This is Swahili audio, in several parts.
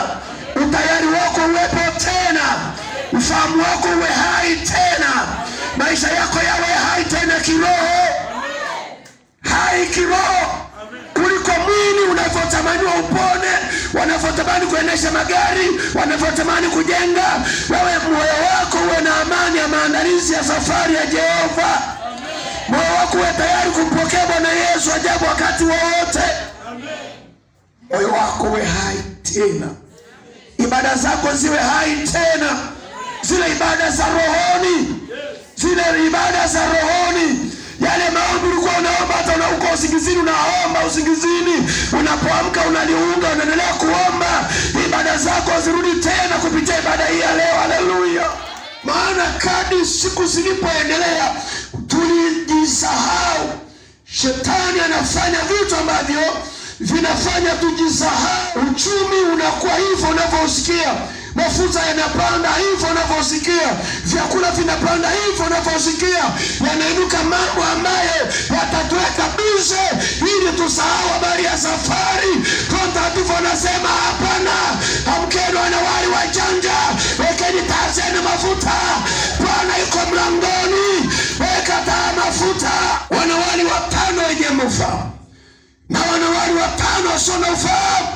utayari wako uwepo tena, ufahamu wako uwe hai tena, maisha yako yawe hai tena kiroho, hai kiroho kuliko mwili unavyotamaniwa upone, wanavyotamani kuendesha magari, wanavyotamani kujenga. Wewe moyo wako uwe na amani ya maandalizi ya safari ya Jehova. Moyo wako uwe tayari kumpokea Bwana Yesu ajabu wakati wowote. Moyo wako uwe hai tena, ibada zako ziwe hai tena, zile ibada za rohoni, zile ibada za rohoni yale maombi ulikuwa unaomba hata una- uko usingizini, unaomba usingizini, unapoamka unaliunga, unaendelea kuomba. Ibada zako zirudi tena kupitia ibada hii ya leo. Haleluya! Maana kadi siku zilipoendelea, tulijisahau. Shetani anafanya vitu ambavyo vinafanya tujisahau. Uchumi unakuwa hivyo unavyosikia mafuta yanapanda hivyo unavyosikia, vyakula vinapanda hivyo unavyosikia, yanainuka mambo ambayo yatatuweka bize ili tusahau habari ya safari. Roho Mtakatifu anasema hapana, amkeni wanawali wajanja, wekeni taa zenu mafuta, Bwana yuko mlangoni, weka taa mafuta. Wanawali watano wenye ufahamu na wanawali watano wasio na ufahamu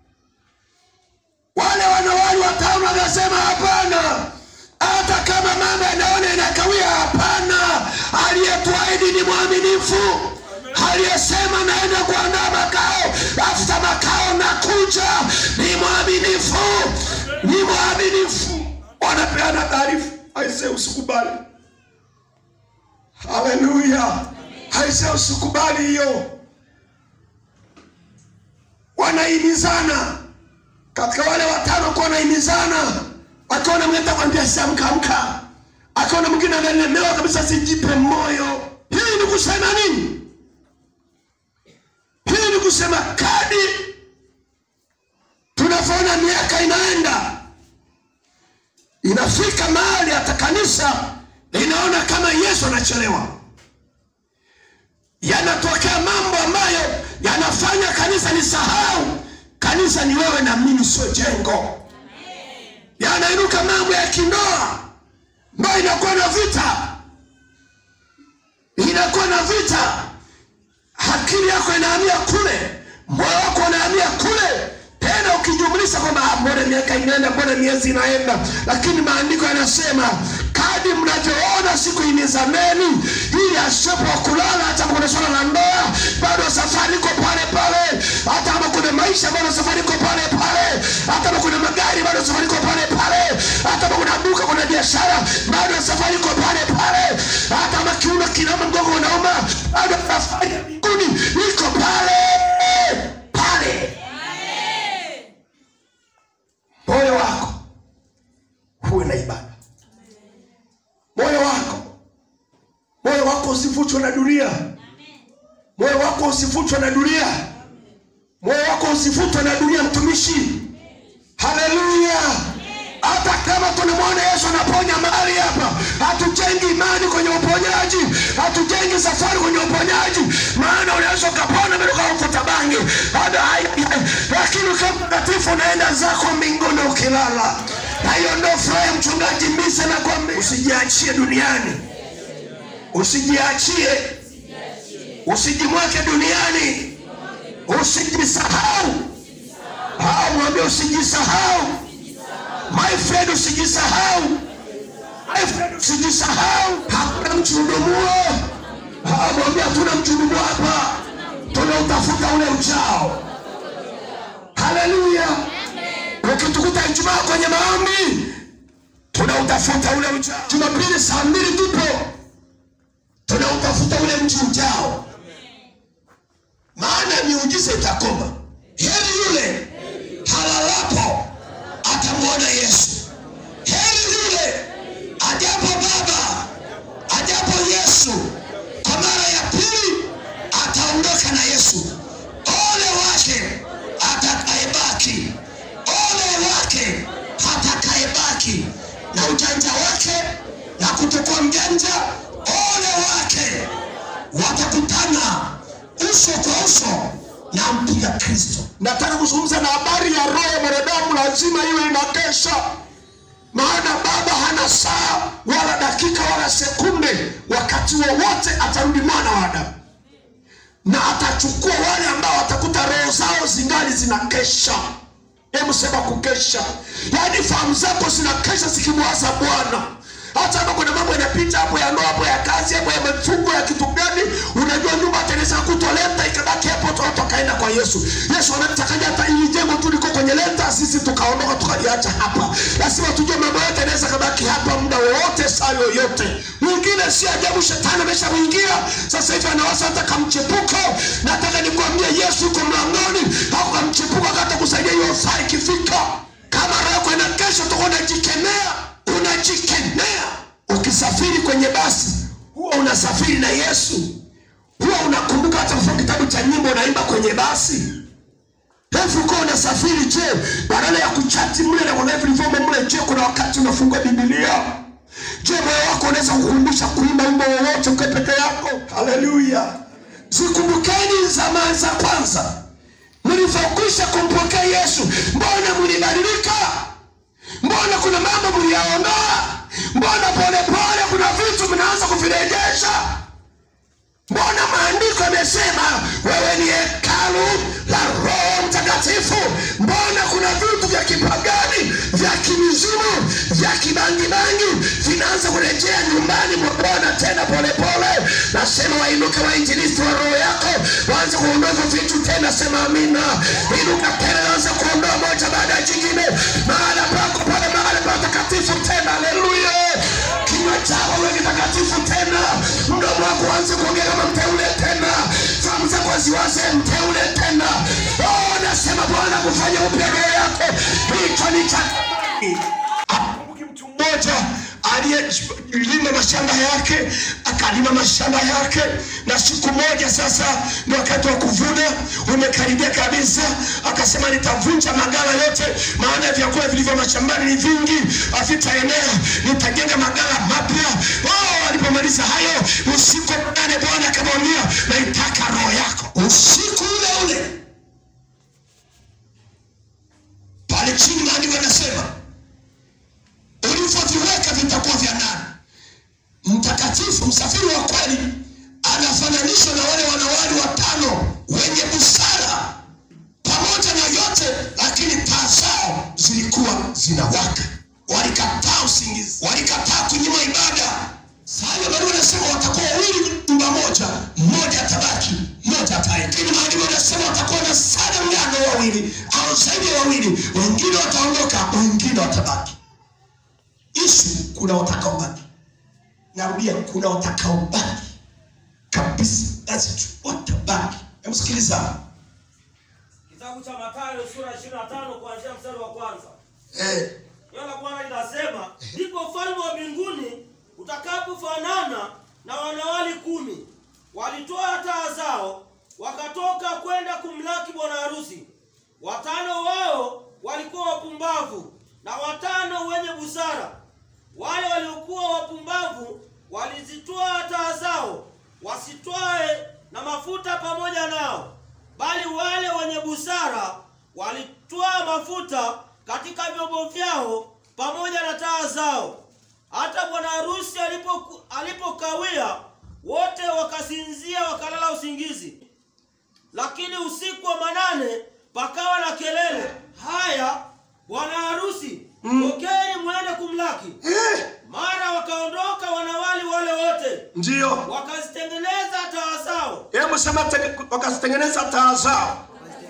wale wanawali watano wakasema hapana, hata kama mambo yanaona inakawia, hapana. Aliyetuahidi ni mwaminifu, aliyesema naenda kuandaa makao, tafuta makao na kuja, ni mwaminifu, ni mwaminifu. Wanapeana taarifa, aise, usikubali. Haleluya, aise, usikubali hiyo. Wanahimizana katika wale watano kuwa wanahimizana, akaona mwingine atakwambia siamka amka, akaona mwingine analemewa kabisa, sijipe moyo. Hii ni kusema nini? Hii ni kusema kadi tunavyoona miaka inaenda, inafika mahali hata kanisa linaona kama Yesu anachelewa. Yanatokea mambo ambayo yanafanya kanisa lisahau kanisa ni wewe na mimi, sio jengo. Yanainuka mambo ya kindoa ambayo inakuwa na vita, inakuwa na vita. Akili yako inahamia kule, moyo wako unahamia kule, tena ukijumlisha kwamba ah, mbona miaka inaenda, mbona miezi inaenda, lakini maandiko yanasema kadi mnavyoona siku inizameni, ili asiwepo wa kulala. Hata kama kuna swala la ndoa, bado safari iko pale pale. Hata kama kuna maisha, bado safari iko pale pale. Hata kama kuna magari, bado safari iko pale pale. Hata kama kuna duka, kuna biashara, bado safari iko pale pale. Hata kama kiuno kinauma, mgongo unauma, bado safari ya mbinguni iko pale pale. Moyo wako huwe na ibada moyo wako moyo wako usivutwe na dunia moyo wako usivutwe na dunia moyo wako usivutwe na dunia mtumishi haleluya hata kama tunamwona yesu anaponya mahali hapa hatujengi imani kwenye uponyaji hatujengi safari kwenye uponyaji maana unaweza ukapona bila ukavuta bangi Hada- hai- hai- lakini ukiwa mtakatifu unaenda zako mbinguni ukilala na hiyo ndio furaha ya mchungaji mbise na kwamba usijiachie duniani usijiachie usijimwake duniani usijisahau Ah, mwambie usijisahau my friend usijisahau my friend usijisahau hakuna mchudumuo Ah, mwambie hatuna mchudumuo hapa tunautafuta ule ujao haleluya ukitukuta ijumaa kwenye maombi tunautafuta ule ujao jumapili saa mbili tupo tunautafuta ule mji ujao maana miujiza itakoma heri yule halalapo atamwona yesu heri yule ajapo baba ajapo yesu kwa mara ya pili ataondoka na yesu ole wake atakayebaki ole wake atakayebaki na ujanja wake na kutokuwa mjanja ole wake watakutana uso kwa uso na mpiga kristo nataka kuzungumza na habari ya ya roho ya mwanadamu lazima iwe inakesha maana baba hana saa wala dakika wala sekunde wakati wowote atarudi mwana wa adamu na atachukua wale ambao watakuta roho zao zingali zinakesha hebu sema kukesha yaani fahamu zako zinakesha zikimwaza bwana hata kama kuna mambo yanapita hapo ya ndoa hapo ya kazi hapo ya mifungo ya kitu gani unajua nyumba ateneza kutoleta ikabaki hapo watu wakaenda kwa yesu yesu anatakaja hata ili jengo tu liko kwenye lenta sisi tukaondoka tukaliacha hapa lazima tujue mambo yote anaweza kabaki hapa muda wowote saa yoyote mwingine si ajabu shetani ameshamwingia sasa hivi anawasa hata kamchepuko nataka nikwambie yesu uko mlangoni au kamchepuko akata kusaidia hiyo saa ikifika kama roho yako inakesha utakuwa unajikemea unajikemea ukisafiri kwenye basi huwa unasafiri na yesu huwa unakumbuka hata kusoma kitabu cha nyimbo unaimba kwenye basi Hebu uko unasafiri je badala ya kuchati mle na kuna vilivyomo mle je kuna wakati unafungua bibilia je moyo wako unaweza kukumbusha kuimba wimbo wowote ukiwa peke yako haleluya zikumbukeni zamani za kwanza mlivyokwisha kumpokea yesu mbona mlibadilika mbona kuna mambo mliyaondoa mbona polepole kuna vitu mnaanza kuvirejesha mbona maandiko yamesema wewe ni hekalu la roho mtakatifu mbona kuna vitu vya kipagani vya kimizimu vya kibangibangi vinaanza kurejea nyumbani mwa bwana tena polepole nasema wainuke wainjilisti wa roho yako waanze kuondoa hivyo vitu tena sema amina inuka tena anza kuondoa moja baada ya jingine mahala pako pale mahala patakatifu tena haleluya kinywa chako uwe kitakatifu tena mdomo wako uanze kuongea kama mteule tena fahamu zako waziwaze mteule tena oh, nasema bwana kufanya upya roho yako hicho ni cha Kumbuki mtu mmoja aliyelima mashamba yake akalima mashamba yake na siku moja sasa ni wakati wa kuvuna umekaribia kabisa akasema nitavunja magala yote maana vyakula vilivyo mashambani ni vingi havitaenea nitajenga magala mapya oh, alipomaliza hayo usiku nane bwana akamwambia naitaka roho yako usiku ule ule pale chini maandiko yanasema ulivyoviweka vitakuwa vya nani mtakatifu msafiri wa kweli anafananishwa na wale wanawali watano wenye busara pamoja na yote lakini taa zao zilikuwa zinawaka walikataa usingizi walikataa kunyima ibada sayo bado wanasema watakuwa wawili nyumba moja mmoja atabaki mmoja atae lakini maandiko yanasema watakuwa na sana mgano wawili au zaidi ya wawili wengine wataondoka wengine watabaki isu kuna watakaobaki narudia kuna watakaobaki kabisa That's true. watabaki hebu sikiliza Kitabu cha Mathayo sura 25 kuanzia mstari wa kwanza. eh, Neno la Bwana linasema, ndipo ufalme wa mbinguni utakapofanana na wanawali kumi walitoa taa zao wakatoka kwenda kumlaki bwana harusi. Watano wao walikuwa wapumbavu na watano wenye busara. Wale waliokuwa wapumbavu walizitoa taa zao wasitwae na mafuta pamoja nao, bali wale wenye busara walitwaa mafuta katika vyombo vyao pamoja na taa zao. Hata bwana harusi alipo alipokawia, wote wakasinzia wakalala usingizi. Lakini usiku wa manane pakawa na kelele, haya bwana harusi, tokeni mwende kumlaki. eh, Mara wakaondoka wanawali wale wote, ndio wakazitengeneza taa zao, hebu sema te- wakazitengeneza taa zao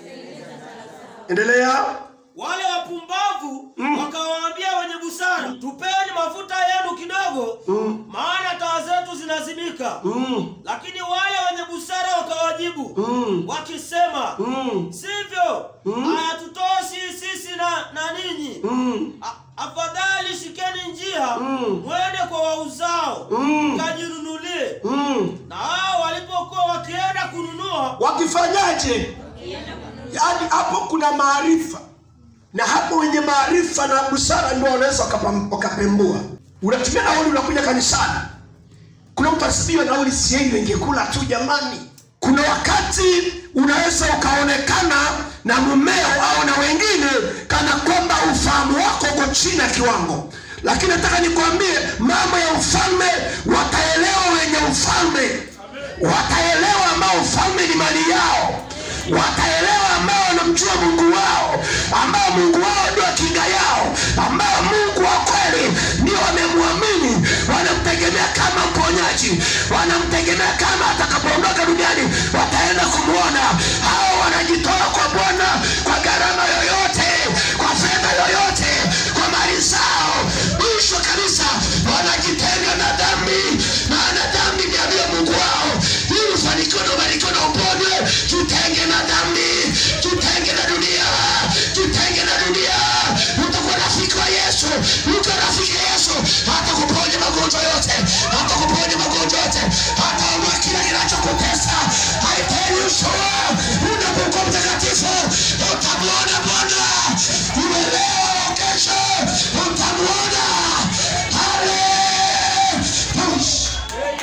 endelea wale wapumbavu wakawaambia wenye busara, tupeni mafuta yenu kidogo, maana taa zetu zinazimika. mm, Lakini wale wenye busara wakawajibu mm, wakisema, mm, sivyo, hayatutoshi sisi na, na ninyi. mm, A- Afadhali shikeni njia Mm. mwende kwa wauzao Mm. mkajinunulie. mm. Na hao walipokuwa wakienda kununua, wakifanyaje yaani hapo kuna maarifa na hapo wenye maarifa na busara ndio wanaweza wakapam- wakapembua unatumia nauli unakuja kanisani kuna mtu asibiwa nauli sieni wengekula tu jamani kuna wakati unaweza ukaonekana na mumeo au na wengine kana kwamba ufahamu wako uko chini ya kiwango lakini nataka nikwambie mambo ya ufalme wataelewa wenye ufalme wataelewa ambao ufalme ni mali yao wataelewa ambao wanamjua mungu wao ambao mungu wao ndio kinga yao ambao mungu wa kweli ndio wamemwamini wanamtegemea kama mponyaji wanamtegemea kama atakapoondoka duniani wataenda kumwona hao wanajitoa kwa bwana kwa gharama yoyote kwa fedha yoyote kwa mali zao mwisho kabisa wanajitenga na dhambi maana dhambi ni aliyo mungu wao ili ufanikiwe na ubarikiwe na uponywe tutenge na dhambi tutenge na dunia tutenge na dunia utakuwa rafiki wa yesu ukiwa rafiki ya yesu hata kuponya magonjwa yote hata kuponya magonjwa yote hata ondoa kila kinachokutesa haitenyushua unapokuwa mtakatifu utamwona bwana iwe leo kesho utamwona haleluya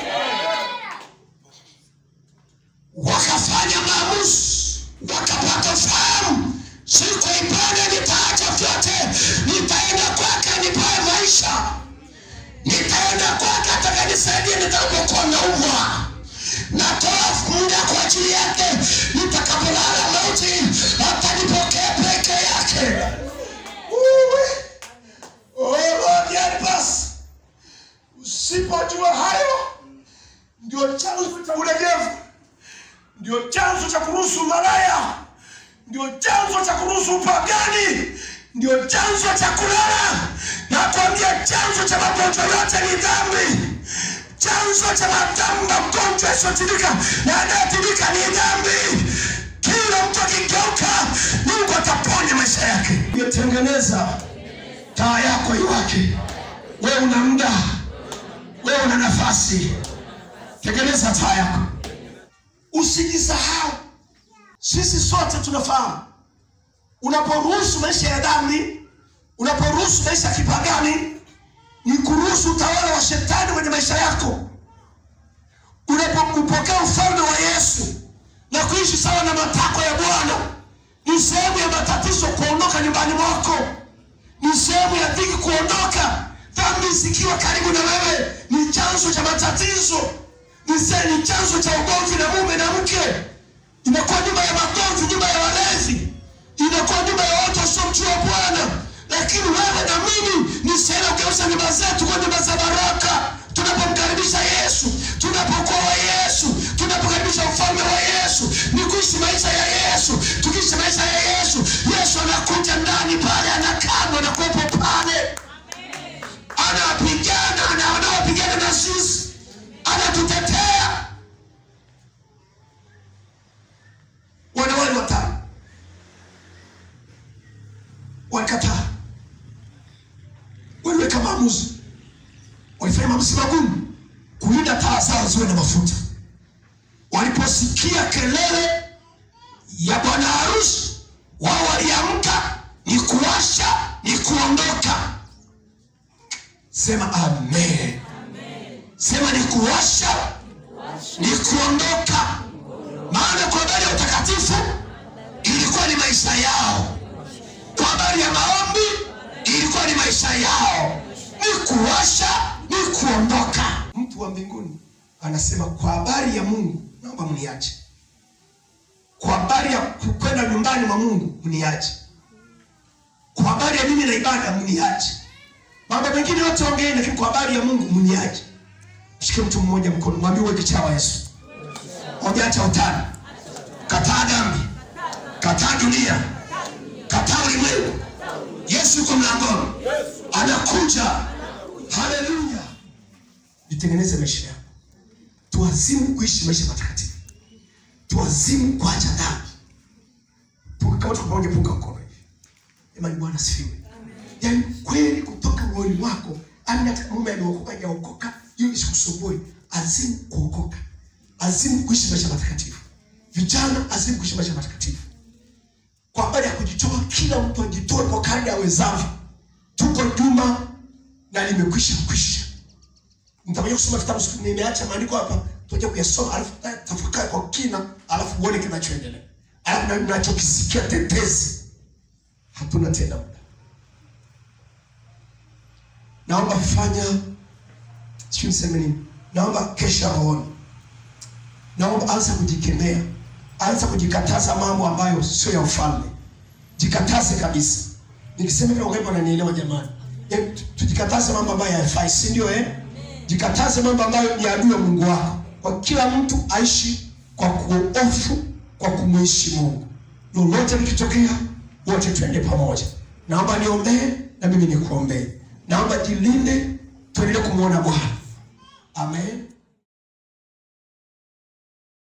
wakafanya maamuzi wakapata fahamu siku ya ibada nitaacha vyote nitaenda kwake nipae maisha nitaenda kwake atakanisaidia nitakapokuwa naumwa natoa muda kwa ajili yake nitakapolala mauti atanipokea peke yake Uwe. Oh, Lord, help us. usipojua hayo ndio chanzo cha ulegevu ndio chanzo cha kuruhusu malaya ndio chanzo cha kuruhusu upagani ndio chanzo cha kulala na kuambia chanzo cha magonjwa yote ni dhambi chanzo cha madhambi magonjwa yasiyotibika na anayetibika ni dhambi kila mtu akigeuka mungu ataponya maisha yake iyotengeneza taa yako iwake wewe una muda wewe una nafasi tengeneza taa yako usijisahau sisi sote tunafahamu unaporuhusu maisha ya dhambi unaporuhusu maisha ya kipagani ni kuruhusu utawala wa shetani kwenye maisha yako unapopokea ufalme wa yesu na kuishi sawa na matakwa ya bwana ni sehemu ya matatizo kuondoka nyumbani mwako ni sehemu ya dhiki kuondoka dhambi zikiwa karibu na wewe ni chanzo cha matatizo ni se- ni chanzo cha ugomvi na mume na mke inakuwa nyumba ya magomvi nyumba ya walezi inakuwa nyumba ya watu wasiomjua bwana lakini wewe na mimi ni sehemu ya kugeuza nyumba zetu kwa nyumba za baraka tunapomkaribisha yesu tunapokuwa wa yesu tunapokaribisha ufalme wa yesu ni kuishi maisha ya yesu tukiishi maisha ya yesu yesu anakuja ndani pale anakaa na kuwepo pale anapigana na wanaopigana na sisi anatutetea wanawali watano walikataa waliweka maamuzi walifanya maamuzi magumu kulinda taa zao ziwe na mafuta waliposikia kelele ya bwana harusi wao waliamka ni kuwasha ni kuondoka sema amen sema ni kuwasha ni kuondoka maana kwa habari ya utakatifu ilikuwa ni maisha yao kwa habari ya maombi ilikuwa ni maisha yao ni kuwasha ni kuondoka mtu wa mbinguni anasema kwa habari ya mungu naomba mniache kwa habari ya kwenda nyumbani mwa mungu mniache kwa habari ya mimi na ibada mniache mambo mengine yote ongeeni lakini kwa habari ya mungu mniache mshike mtu mmoja mkono mwambie uwe kichaa wa yesu mwambie acha utani kataa dhambi kataa dunia kataa ulimwengu yesu yuko mlangoni anakuja haleluya jitengeneze maisha yako tuazimu kuishi maisha matakatifu tuazimu kuacha dhambi Punga- kama tuko pamoja punga mkono hivi jamani bwana sifiwe yaani kweli kutoka moyoni mwako ani hata mume ameokoka hajaokoka hiyo isikusumbue azimu kuokoka azimu kuishi maisha matakatifu vijana azimu kuishi maisha matakatifu kwa habari ya kujitoa kila mtu ajitoe kwa kadri awezavyo tuko juma na limekwisha kwisha nitakuja kusoma vitabu siku- nimeacha maandiko hapa tuje kuyasoma alafu tafakari kwa kina alafu uone kinachoendelea alafu na nachokisikia tetezi hatuna tena muda naomba fanya sijui niseme nini naomba kesha rohoni naomba anza kujikemea anza kujikataza mambo ambayo sio ya ufalme jikataze kabisa nikisema hivyo wangapi wananielewa jamani Eh, tu- tujikataze mambo ambayo hayafai si ndio eh jikataze mambo ambayo ni adui ya mungu wako kwa kila mtu aishi kwa kuofu kwa kumwishi mungu lolote likitokea wote tuende pamoja naomba niombee na mimi nikuombee naomba jilinde tuendelee kumwona bwana amen